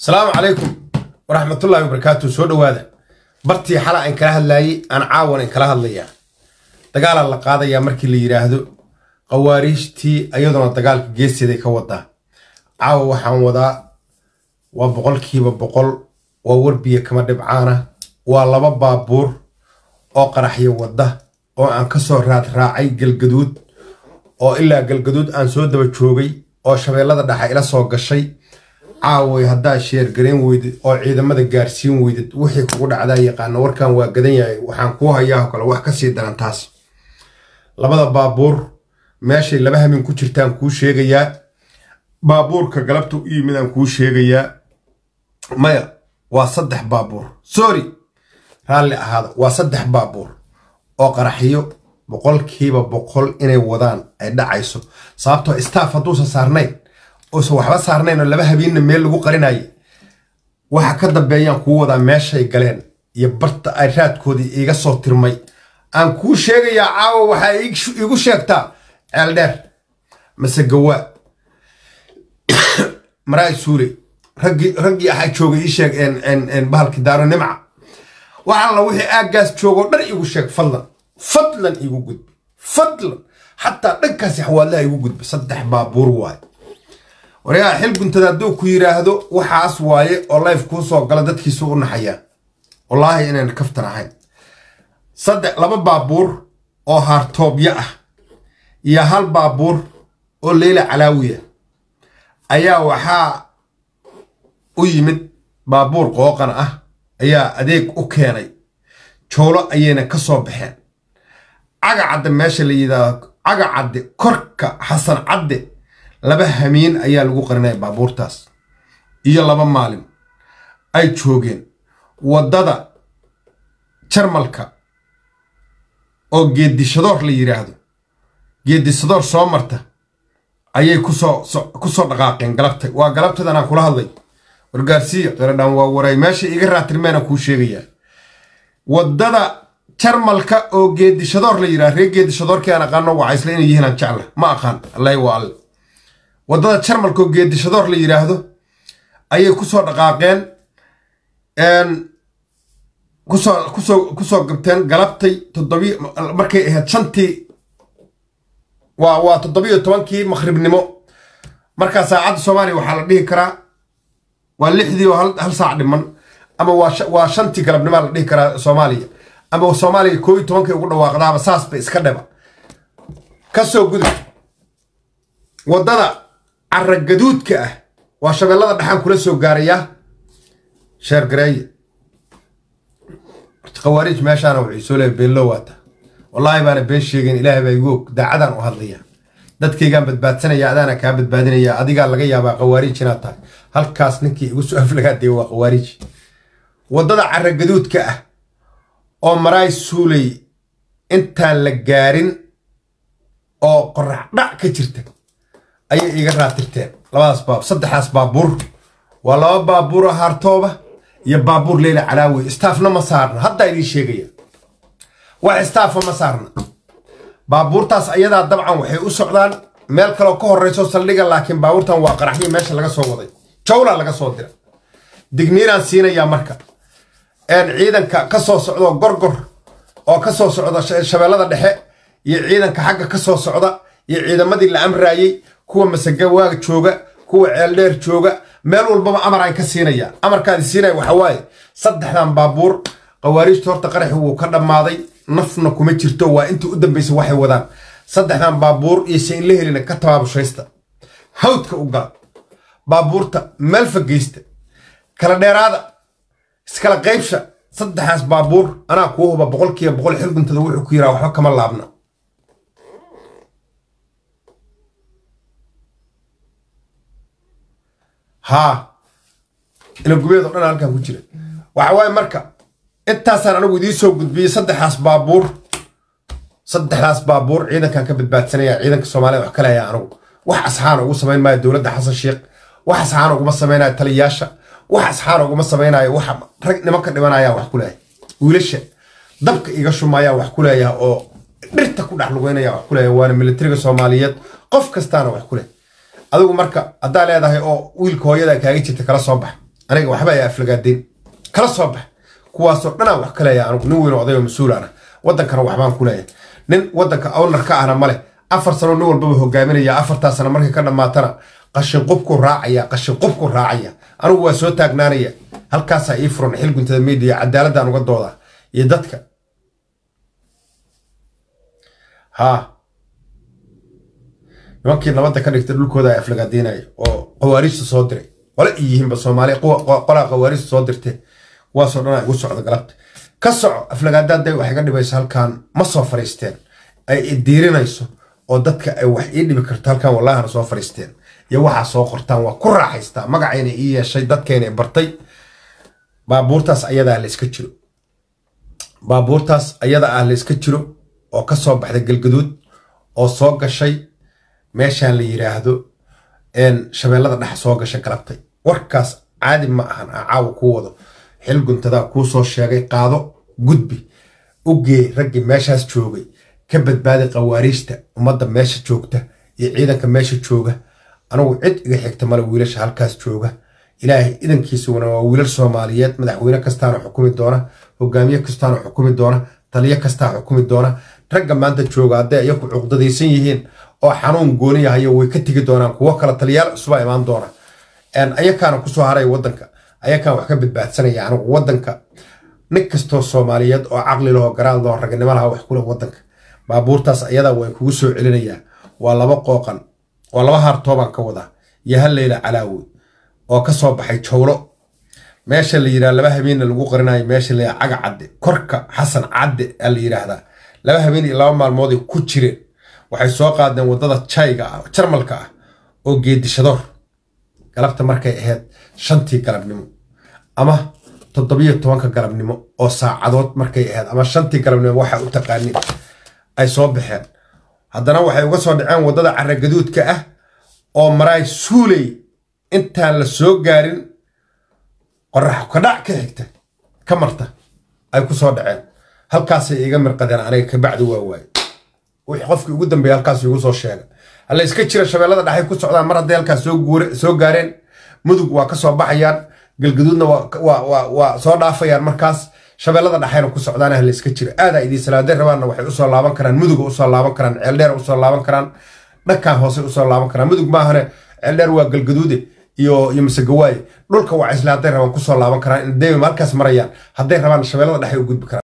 asalaamu calaykum waraxmatullaahi wabarakaatu soo dhowaada bartii xala aan kala hadlaayey aan caawan aan kala hadlayaa dagaalaa la qaadayaa markii la yidhaahdo qawaariijtii ayadoona dagaalka geesteeday ka wadaa caawa waxaan wadaa waa boqolkiiba boqol waa warbiya kama dhibcaana waa laba baabuur oo qaraxyo wadda oo aan ka soo raad raacay galgaduud oo ilaa galgaduud aan soo daba joogay oo shabeellada dhexa ila soo gashay caaway haddaa sheergarayn weydid oo ciidamada gaarsiin weydid wixii kugu dhacdaa yaqaana warkan waa gadan yahay waxaan kuu hayaa kale wax kasii daran taas labada baabuur meeshay laba hamin ku jirtaan kuu sheegayaa baabuurka galabta u yimid aan kuu sheegayaa maya waa saddex baabuur sorry raalli ahaada waa saddex baabuur oo qaraxyo boqolkiiba boqol inay wadaan ay dhacayso sababtoo staff hadduusan saarnayn uusan waxba saarnayn oo laba habiinna meel lagu qarinaye waxa ka dambeeyaan kuu wadaa meeshay galeen iyo barta ay raadkoodii iiga soo tirmay aan kuu sheegayaa caawa waxaa iigu sheegtaa ceeldheer mase gawaa maraay suule raggii raggii axaa joogay ii sheeg bahalki daaro nimca waxalla wixii aaggaas joogoo dhan iigu sheeg fadlan fadlan iigu gudbi fadlan xataa dhankaasi xawaalaha iigu gudbi saddex baabuur waaye waryaa xil guntada hadduu ku yidhaahdo waxaas waaye oo life kuu soo gala dadkiisu u naxayaan wallaahi inaan kaftan ahayn saddex laba baabuur oo haartoobyo ah iyo hal baabuur oo leyla calaawiya ayaa waxaa u yimid baabuur qooqan ah ayaa adeeg u keenay joolo ayayna ka soo baxeen caga cadde meesha la yidhaahdo caga cadde korka xasan cadde laba hamiin ayaa lagu qarinaya baabuurtaas iyo laba maalin ay joogeen waddada jarmalka oo geedishadoor la yidhaahdo geedishadoor soo marta ayay kusoo ku soo dhaqaaqeen galabtay waa galabtadan aan kula hadlay wargaarsiiya qaradhaan waa waray meesha iga raatirmeena kuu sheegayaa waddada jarmalka oo geedishadoor la yidhahdo reer geedishadoorkii aan aqaano wacaysle inay yihiin aan jecla ma aqaan allahi waa alle waddada jarmalka oo geedishadoor la yidhaahdo ayay kusoo dhaqaaqeen kusoo kusoo kusoo gabteen galabtay toddobi markay ahayd shantii waa waa toddobiyo tobankii maqhribnimo markaa saacadda soomaaliya waxaa la dhihi karaa waa lixdii oo hal saac dhiman ama waa shantii galabnimaa la dhihi karaa soomaaliya ama soomaaliya koo iyo tobankay ugu dhawaaqdaaba saas bay iska dheba ka soo gudub waddada caragaduudka ah waa shabeellada dhexaan kula soo gaarayaa sheer gareeye khawaariij meeshaana waxay soo leehay beenlow waata wallaahi baana been sheegeen ilaahay baa igu og daacadaan u hadlaya dadkaygaan badbaadsanaya adaana kaa badbaadinaya adigaa laga yaabaa khawaariij inaad tahay halkaas ninkii igu soo aflagaadaya waa khawaariij waddada caragaduudka ah oo maraay suulay intaan la gaarin oo qorax dhac ka jirta ayay iiga raatirteen labadaas baab saddexdaas baabuur waa laba baabuur oo haartooba iyo baabuur leyla calaawi istaafna ma saarna haddaa idiin sheegaya wax istaafa ma saarna baabuurtaas ayadaa dabcan waxay u socdaan meel kaleo ka horreyso saldhiga laakiin baabuurtan waa qaraxyo meesha laga soo waday jawla laga soo dira digniinaan siinayaa marka ciidanka ka soo socdo gorgor oo ka soo socda shabeellada dhexe iyo ciidanka xagga ka soo socda iyo ciidamadii la amraayey kuwa masagawaaga jooga kuwa ceeldheer jooga meel walbaba amaraan ka siinaya amarkaadi siinaya waxa waaye saddexdan baabuur khawaariijta horta qaraxi wuu ka dhammaaday nafna kuma jirto waa intii u dambaysa waxay wadaan saddexdan baabuur iyo se in la helina ka tabaabushaysta hawdka u gala baabuurta meel fageysta kala dheeraada iskala qaybsha saddexdaas baabuur anaa kuu huba boqolkiiba boqol xilguntada wuxuu ku yiraa waxba kama laabna haa ilagubeed oo dhan halkan ku jira waxa waaye marka intaasaan anigu idiin soo gudbiyey saddexdaas baabuur saddexdaas baabuur ciidankan ka badbaadsanaya ciidanka soomaalida wax kale ayaa anigu wax asxaana ugu samayn maayo dowladda xasan sheekh wax asxaana uguma samaynayo taliyayaasha wax asxaana uguma samaynayo wax rag nimanka dhimanayaan wax ku leeyahay wiilasha dabka iga shumayaan wax ku leeyaha oo dhirta ku dhex lugeynaya wax ku leeyahay waana militariga soomaaliyeed qof kastaana wax ku leh adigu marka haddaa leedahay oo wiilka hooyada kaaga jirta kala soo bax aniga waxba ay aflagaadeen kala soo bax kuwaasoo dhanaan wax ka leeya anugu nin weyn oday oo mas-uulaana waddankana waxbaan ku leeyahay nin waddanka ownar ka ahna male afar sano nin walbaba hogaaminaya afartaa sano markay ka dhammaatana qashin qubku raacaya qashin qubku raacaya anigu waa soo taagnaanaya halkaasaa ii furan xil guntada media cadaaladaan uga dooda iyo dadka haa nimankii nabadda ka dhigtay dhulkooda ay aflagaadiinaya oo qawaariijta soo diray qole i yihiinba soomaaliya qolaa qawaariijta soo dirtay kuwaasoo dhan ay ugu socda galabta ka soco aflagaadaday waxay ga dhibayso halkan ma soo fariisteen ay diirinayso oo dadka ay wax ii dhibi karto halkan wallahana soo fariisteen iyo waxaa soo qortaan waa ku raaxaystaa magacayna ii yeeshay dadkayna bartay baabuurtaas ayadaa layska jiro baabuurtaas ayada ah layska jiro oo ka soo baxday galgaduud oo soo gashay meeshaan la yiraahdo shabeellada dhex soo gashay galabtay warkaas caadi ma ahan aa caawa kuu wado xil guntadaa kuu soo sheegay qaado gudbi u gee raggii meeshaas joogay ka badbaadi qawaariijta ummadda meesha joogta iyo ciidanka meesha jooga anugu cid iga xigta male wiilasha halkaas jooga ilaahay idankiisuna waa wiilal soomaaliyeed madaxweyne kastaana xukumi doona hogaamiye kastaana xukumi doona taliyo kastaa xukumi doona ragga maanta jooga hadday iyaku cuqdadaysan yihiin oo xanuun gooni yahayo way ka tegi doonaan kuwo kale taliyaal cusuba imaan doona ayakaana kusoo haray wadanka ayakaan wax ka badbaadsanaya anigu wadanka nin kastoo soomaaliyeed oo caqli lahoo garaad lahoo ragnimo laha wax kule wadanka baabuurtaas ayadaa way kugu soo celinayaa waa laba qooqan waa laba haartoobaan ka wadaa iyo hal leyla calaawi oo ka soo baxay jawlo meesha la yidhaha laba habeenna lagu qarinayo meesha la caga cadde korka xasan cadde aa la yidhaahdaa laba habeen iyo laba maalmooday ku jireen waxay soo qaadeen waddada jayga ah jarmalka ah oo geedishadoor galabta markay ahayd shantii galabnimo ama toddobiyo tobanka galabnimo oo saacadood markay ahayd ama shantii galabnimo waxaa u taqaanin ay soo baxeen haddana waxay uga soo dhaceen waddada caragaduudka ah oo maraay suuley intaan la soo gaarin qorax kadhac ka xigta ka marta ay ku soo dhaceen halkaasay iga mirqadeen aniga kabacdi waa waaye wixii qofkii ugu dambeeya halkaas igu soo sheega hala iska jira shabeellada dhexay ku socdaan mar hadday halkaas soo gaareen mudug waa ka soo baxayaan galgaduudna waa soo dhaafayaan markaas shabeellada dhexayna ku socdaan hala iska jira aadaa idii salaaday rabaanna waxay usoo laaban karaan muduga usoo laaban karaan ceeldheer usoo laaban karaan dhankan hoose usoo laaban karaan mudug maahane ceeldheer waa galgaduude iyo iyo masegawaaye dhulka waa isla hadday rabaan kusoo laaban karaan in dayma halkaas marayaan hadday rabaan shabeellada dhexay u gudbi karaan